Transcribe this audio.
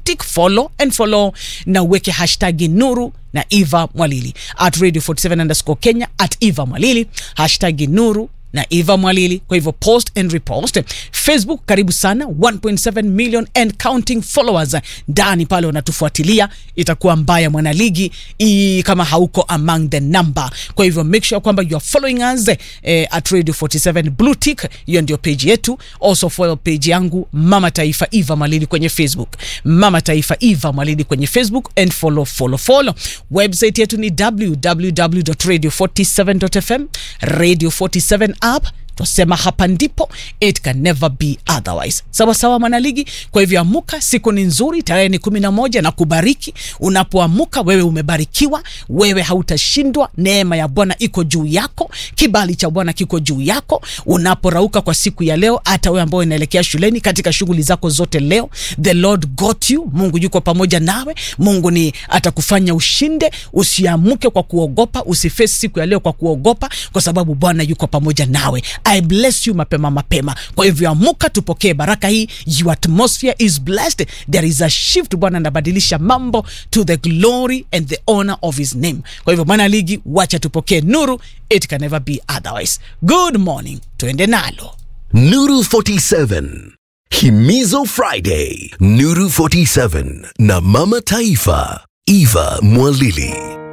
tick follow and follow na uweke hashtag nuru na eva mwalili at radio 47 underscore kenya at eva mwalili hashtag nuru na eva mwalili kwa hivyo post and repost facebook karibu sana 1.7 million and counting followers ndani pale wanatufuatilia itakuwa mbaya mwanaligi i- kama hauko among the number kwa hivyo make sure kwamba you are following us eh, at radio 47 blue tick hiyo ndio page yetu also follow page yangu mama taifa eva mwalili kwenye facebook mama taifa eva mwalili kwenye facebook and follow follow follow website yetu ni www.radio47.fm radio 47 app twasema hapa ndipo it can never be otherwise sawa sawa mwanaligi kwa hivyo amuka siku ni nzuri tarehe ni kumi na moja na kubariki unapoamuka wewe umebarikiwa wewe hautashindwa neema ya bwana iko juu yako kibali cha bwana kiko juu yako unaporauka kwa siku ya leo hata wewe ambao unaelekea shuleni katika shughuli zako zote leo the lord got you mungu yuko pamoja nawe mungu ni atakufanya ushinde usiamuke kwa kuogopa usifesi siku ya leo kwa kuogopa kwa sababu bwana yuko pamoja nawe i bless you mapema mapema kwa hivyo amuka tupokee baraka hii your atmosphere is blessed there is a shift bwana anabadilisha mambo to the glory and the honor of his name kwa hivyo mwana ligi wacha tupokee nuru it can never be otherwise good morning tuende nalo Nuru 47. Himizo Friday. Nuru 47 na Mama Taifa. Eva Mwalili.